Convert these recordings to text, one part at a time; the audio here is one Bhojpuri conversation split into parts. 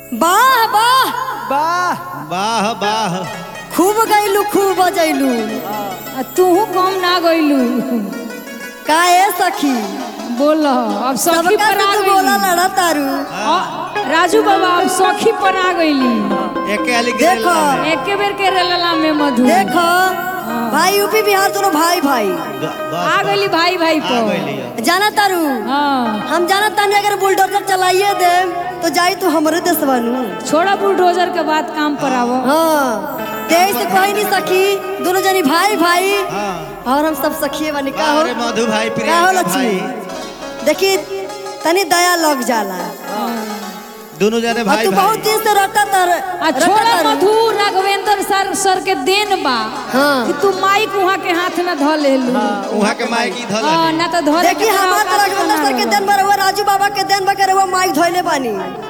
वाह वाह वाह वाह वाह खूब गैलू खूब बजैलू आ तूहू कम ना गइलू का ए सखी बोल अब सखी सबका पर से आ तू बोला गइली लड़ा तारू आ, राजू बाबा अब सखी पर आ गइली एके आली देखो। गिरेला में। एके बेर के रेलला में मधु देखो भाई यूपी बिहार दोनों भाई भाई ग- बस, आ बस। गइली भाई भाई आ पर गइली अब। जाना तारू हाँ हम जाना तानी अगर बुलडोजर चलाइए दे तो जाई तू हमरे देशवा नु छोड़ा बुलडोजर के बाद काम पर आवो हाँ तेईस से कोई नहीं सखी दोनों जनी भाई भाई हाँ और हम सब सखिए बनी का हो अरे मधु भाई का हो प्रियंका लक्ष्मी भाई देखी तनी दया लग जाला दोनों जाने और भाई तू बहुत भाई दिन से रटा तर आ छोड़ा मधु राघवेंद्र सर सर के देन बा हाँ। कि तू माइक वहाँ के हाथ में ध लेलू वहाँ के माई की धल हाँ, ना तो धरे देखी हमार तो रघुवंदर सर के दिन भर हुआ राजू बाबा के दिन भर हुआ माइक धोइले बानी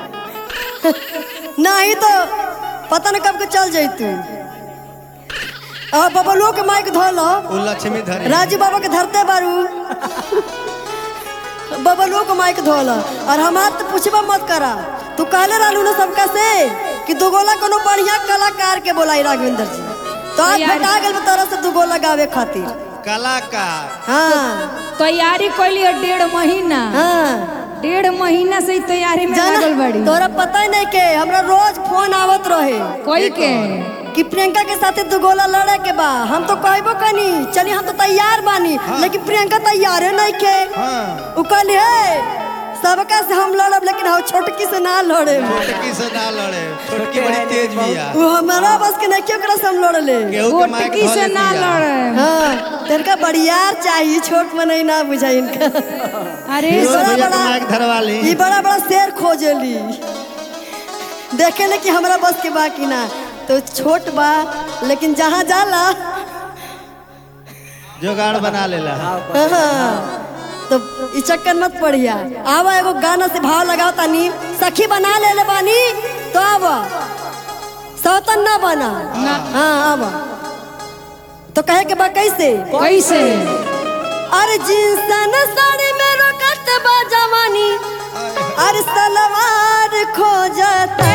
नहीं तो पता न कब के चल जैतू अब बबलुओ के माइक धो लो वो लक्ष्मी धरे राजू बाबा के धरते बारू बबलुओ को माइक धो लो और हमार तो पूछबा मत करा तू कहले रहलू ना सबका से कि दुगोला कोनो बढ़िया कलाकार के बोलाई राघवेंद्र जी तो आज यार। बता गेल तोरा से दुगोला गावे खातिर कलाकार हाँ तैयारी कैली है डेढ़ महीना हाँ डेढ़ महीना से ही तैयारी में लागल जाना बड़ी तोरा पता ही नहीं के हमरा रोज फोन आवत रहे कोई के कि प्रियंका के साथे दू गोला लड़े के बा हम तो कहबो कनी चली हम तो तैयार बानी लेकिन प्रियंका तैयारे नहीं के हाँ उ कहली हे सबका से हम लड़ब लेकिन हम छोटकी से ना लड़े छोटकी से ना लड़े छोटकी बड़ी तेज बिया वो हमारा बस के नहीं क्यों ओकरा से हम लड़ ले केहू के माइक गोटकी से धले ना बिया लड़े हाँ तेरका बड़ियार चाहिए छोट में नहीं ना बुझा इनका अरे ये फिरोज बड़ा भैया के बड़ा- माइक धरवा ली ये बड़ा बड़ा शेर खोजेली देखे ले कि हमरा बस के बा कि ना तो छोट बा लेकिन जहाँ जाला जोगाड़ बना लेला हाँ, तो ई चक्कर मत पड़िया आवा एगो गाना से भाव लगाओ तानी सखी बना ले ले बानी तो आवा सौतन ना बना हाँ आवा तो कहे के बा कैसे कैसे अरे जिंसन साड़ी में रोकत बा जवानी अरे सलवार खो जाता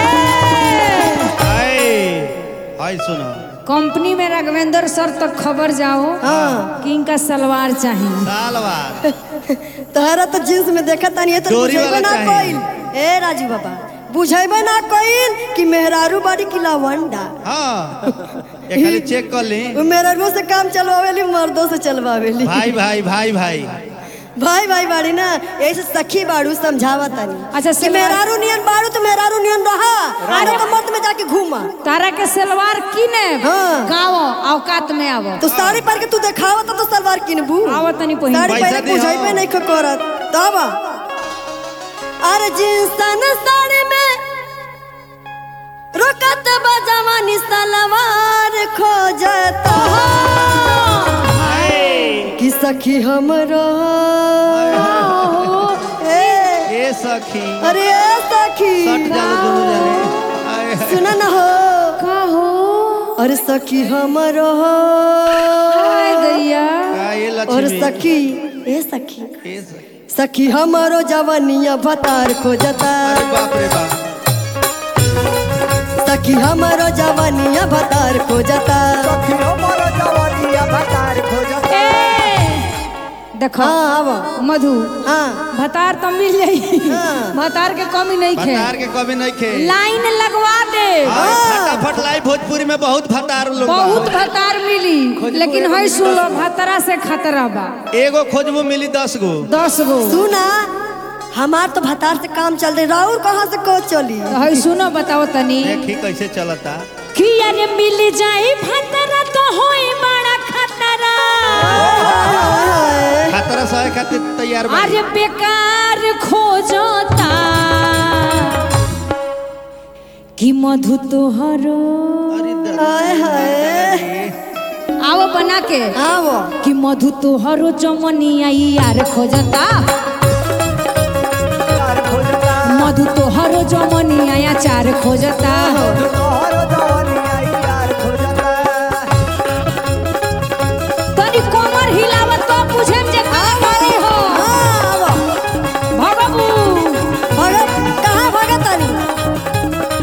आए आए सुनो कंपनी में राघवेंद्र सर तक खबर जाओ हाँ कि इनका सलवार चाहिए साल बाद तोहरा तो जींस में देखा तानी ये तो डोरी बुझेबे वाला ना चाहिए। कोइल ए राजू बाबा बुझेबे ना कोइल कि मेहरारू बाड़ी की लावंडा हाँ ये खाली चेक कर ली वो मेहरारू से काम चलवावेली मर्दों से चलवावेली भाई भाई भाई भाई भाई भाई बाड़ी ना ऐसे सखी बाड़ू समझावा तानी अच्छा, कि सलवार- मेहरारू नियन बाड़ू तो मेहरारू नियन रहा अरे तो मत में जाके घूमा तारा के सलवार किने हाँ। गाँव औकात में आवो तो साड़ी पहन के तू देखावा तो, तो सलवार किनबू आवो तनी पहिन साड़ी पैसा पहले दिहो। बुझाइबे नहीं करत तब अरे जिंसन साड़ी में रोकत बा जवानी सलवार खो जाता कि सखी हमरो ए ए सखी अरे ए सखी सट जालो दोनों जाने आए, आए। सुना ना हो का हो अरे सखी हमरो हाय दैया का ये और लक्ष्मी सखी ए सखी ए सखी। सखी हमारो जवानिया भतार खोजता अरे बाप रे बाप सखी हमारो जवानिया भतार खोजता सखियो मोरो जवानिया भतार खोजत ए देखो हाँ आवा मधु हाँ भतार तो मिल जाई हाँ। भतार के कमी नहीं खे भतार के कभी नहीं खे लाइन लगवा दे हाँ, फटाफट लाई भोजपुरी में बहुत भतार लोग बा। बहुत भतार मिली लेकिन है सुनो भतरा से खतरा बा एगो खोजबो मिली दस गो दस गो सुना हमार तो भतार से काम चल रही राहुल कहाँ से को चली तो है सुनो बताओ तनी देखी कैसे चलता कि अरे मिल जाए भतरा तो होई बड़ा खतरा खतरा सहे खातिर तैयार बा अरे बेकार खोजता कि मधु तोहरो अरे द- हाय हाय आओ बना के आवो कि मधु तोहरो चमनिया यार खोजता भतार खोजता मधु तोहरो जमनिया चार खोजता तोहरो जवानिया यार खोजता तनी कमर हिलावत तो पूछे जे का करी हो हाँ, आवो भगबू भगत कहाँ भगत तानी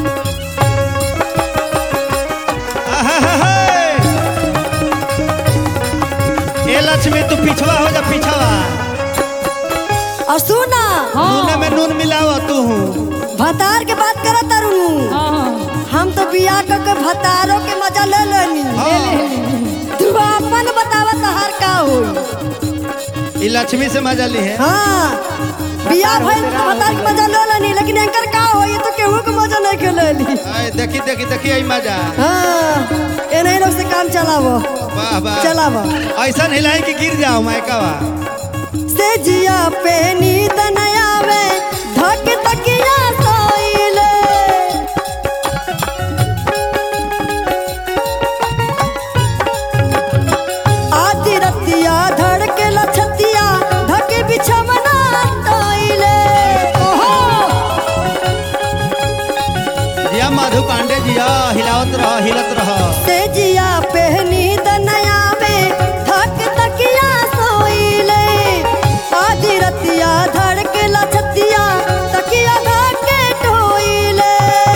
लक्ष्मी तू पिछवा हो जा पिछवा और सुना नूने में नून मिलाव तू भतार के बात करत तारू हाँ हम तो बियाह क के भतारों के मजा ले लेनी तू अपन बतावा तहार का होई ई लक्ष्मी से मजा ली है हाँ बियाह भइल तो भतार के मजा ले लेनी लेकिन एंकर का होई तो केहू के मजा नहीं के लेली आय, देखी देखी देखी आई मजा हाँ ए नहीं लोग से काम चलावो वाह वाह चलावो ऐसा हिलाई कि गिर जाओ मायकावा से जिया पे नींद न आवे धक तकिया सोइले आधी रतिया धड़के लछतिया धक बिछमना तोइले ओहो जिया मधु पांडे जिया हिलावत रह हिलत रह से जिया पे नींद न आवे धक तकिया सोइले आधी रतिया धड़के लछतिया तकिया धके टोइले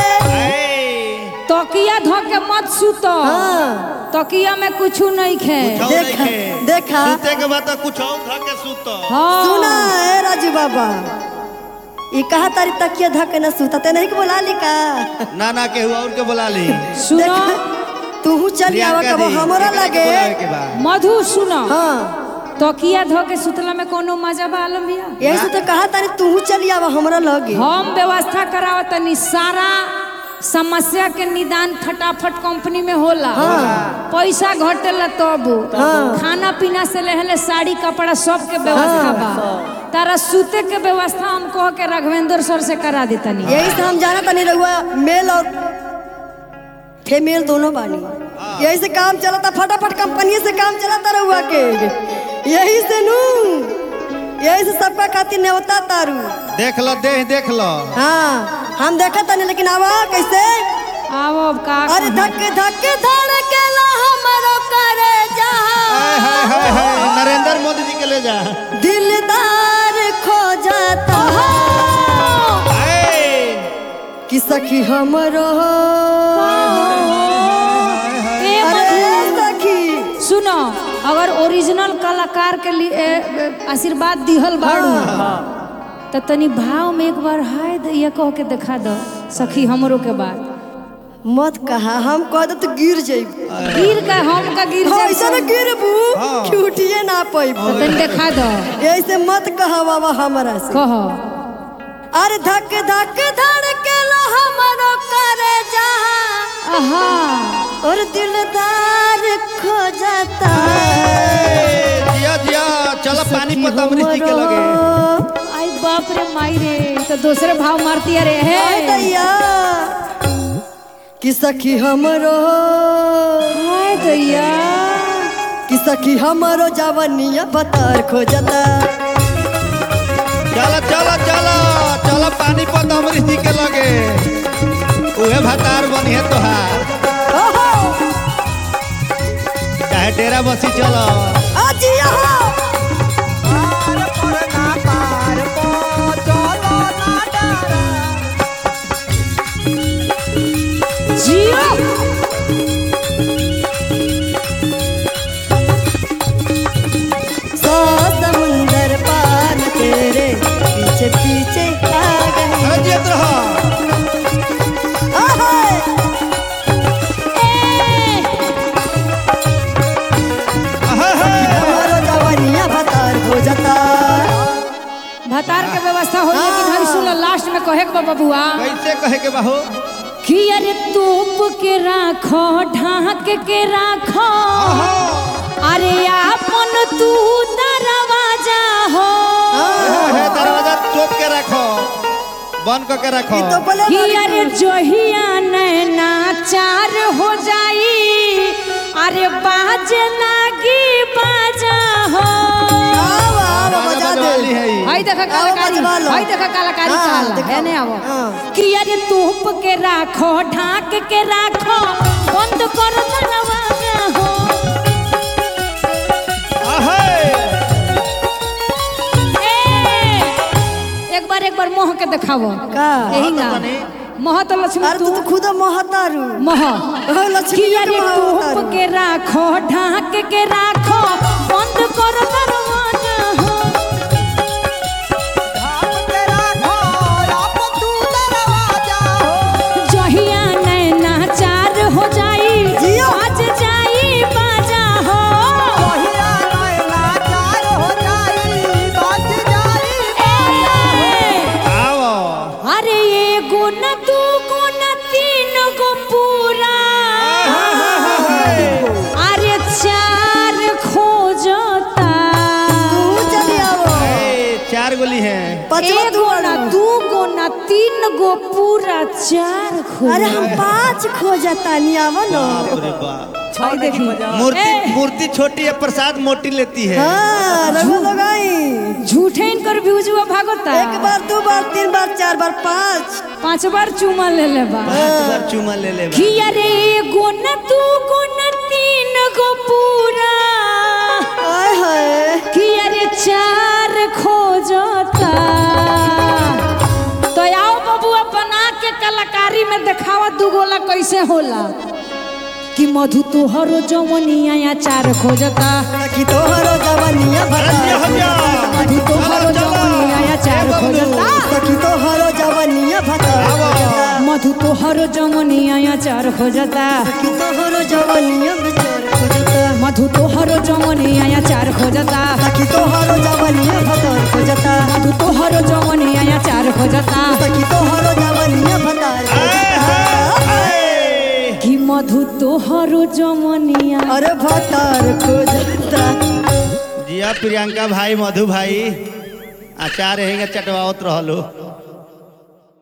तकिया धो के मत सुत हाँ तकिया में कुछ नहीं खे देखा देखा सूते के बाद तो कुछ और धा के सूत हाँ सुना है राजू बाबा ई कहा तारी तकिया धके न सूता ते नहीं के बोला ली का ना ना केहू और के बुला ली सुनो तू चल आवा प्रियंका कबो दी, हमरा एकरा के लगे बुलावे के बा। मधु सुनो हाँ तकिया धो के सुतला में कोनो मजा बा आलम भैया यही से तो कहा तारी तू चल आवा हमरा लगे हम व्यवस्था करावत तनी सारा समस्या के निदान फटाफट कंपनी में होला पैसा घटेला तब खाना पीना से लेहले साड़ी कपड़ा सब के व्यवस्था बा तारा सूते के व्यवस्था हम कह के राघवेंद्र सर से करा देतनी यही से हम जाना तनी रहुआ मेल और फीमेल दोनों बानी यही से काम चलता फटाफट कंपनी से काम चलता रहुआ के यही से नू यही से सबका खातिर नेवता तारू देख लो देह देख लो हाँ हम देखा तनी लेकिन आवा कैसे आओ अब का अरे धक धक धड़केला हमरो करे जहाँ हाय हाय हाय हाय नरेंद्र मोदी जी के ले जा दिलदार खो जाता हाय। कि सखी हमरो ए अरे मधु, सखी सुनो अगर ओरिजिनल कलाकार के लिए ए, ए, आशीर्वाद दिहल बाड़ू तो तनी भाव में एक बार हाय दैया कह के दिखा दो सखी हमरो के बात मत कहा हम कह दे तो गिर जाइब गिर का हम का गिर जाए ऐसा न गिरबू कि उठिए ना पैब तो तनी दिखा दो ऐसे मत कहा बाबा हमरा से कहो अरे धक धक धड़केला हमरो करे जहाँ आहा और दिलदार खो जाता ए, जिया जिया चलो पानी सखी पत अमृत जी के लगे हमरो आई बाप रे माई रे तो दूसरे भाव मारती अरे हाय है दैया कि सखी हमरो हाय दैया कि सखी हमरो जवनिया बतर खो जाता चलो चलो चलो चलो पानी पत अमृत जी के लगे उहे भतार बनी है तोहार ओहो चाहे डेरा बसी चलो आज यहाँ पार पर ना पार पो चलो ना डरा जियो सौ समुंदर पार तेरे पीछे पीछे आ गए अरे जियत रहो आहाय! अहे, हे। हमारो जवनिया बतर खो जाता भतार के व्यवस्था हो लेकिन हम सुनो लास्ट में कहे के बा बबुआ कैसे कहे के बाहो कि अरे तोप के राखो ढाक के राखो अरे आपन तू दरवाजा हो हे दरवाजा चोप के रखो बंद करके रखो ई तो बोले कि बारी अरे जोहिया नैना चार हो जाई अरे बाज लागी बाजा हो आओ आओ बजा दे वाली है ई। हाय देखा आओ कलाकारी बजवा लो। हाय देखा कलाकारी हाँ, चाल देखो। है ने आवो हाँ। कि अरे तोप के राखो ढाक के राखो बंद कर दरवाजा हो अहे। ए, एक बार एक बार मोह के दिखावो का यही ना मोह तो लक्ष्मी अरे तू तू तो खुद महतारू मोह ओ, लक्ष्मी कि के अरे महतारू तोप के राखो ढाक के राखो बंद कर दरवाजा हो धाम के राखो आप तू दरवाजा हो जहिया नैना चार हो जाई जियो। आज जाई बाजा हो कहिया नैना चार हो जाई बच जाई ए, आओ अरे एगो न दूगो न तीन गो पूरा अरे चार खोजता तू चली आवो ए, चार गोली है पचवा तू एगो न दूगो न तीन गो पूरा चार खोज अरे हम पाँच खोजता नहीं आवो ना अरे बाप भाई देखी मूर्ति ए। मूर्ति छोटी है प्रसाद मोटी लेती है हाँ रघु लगाई झूठे इनकर व्यूजुआ भागता एक बार दो बार तीन बार चार बार पाँच पांच बार चुमा ले ले बा पांच बार चुमा ले ले बा। कि अरे एगो न दूगो न तीन गो पूरा आय हाय कि अरे चार खोजता तो आओ बबुआ बना के कलाकारी में दिखावा दुगोला कैसे होला कि मधु तोहरो जवनिया या चार खोजता सखी तोहरो जवनिया अरे भता हो जा। मधु तोहरो चलो, चलो। जवनिया या चार ए, बबलू। खोजता सखी तोहरो जवनिया भता मधु तोहरो जवनिया या चार खोजता सखी तोहरो जवनिया बेचार खोजता मधु तोहरो जवनिया या चार खोजता सखी तोहरो जवनिया भता खोजता मधु तोहरो जवनिया या चार खोजता सखी तोहरो जवनिया भता खोजता ए, कि मधु तोहरो जवनिया अरे भतार खोजता जिया प्रियंका भाई मधु भाई आचार रहेंगे चटवावत रहलो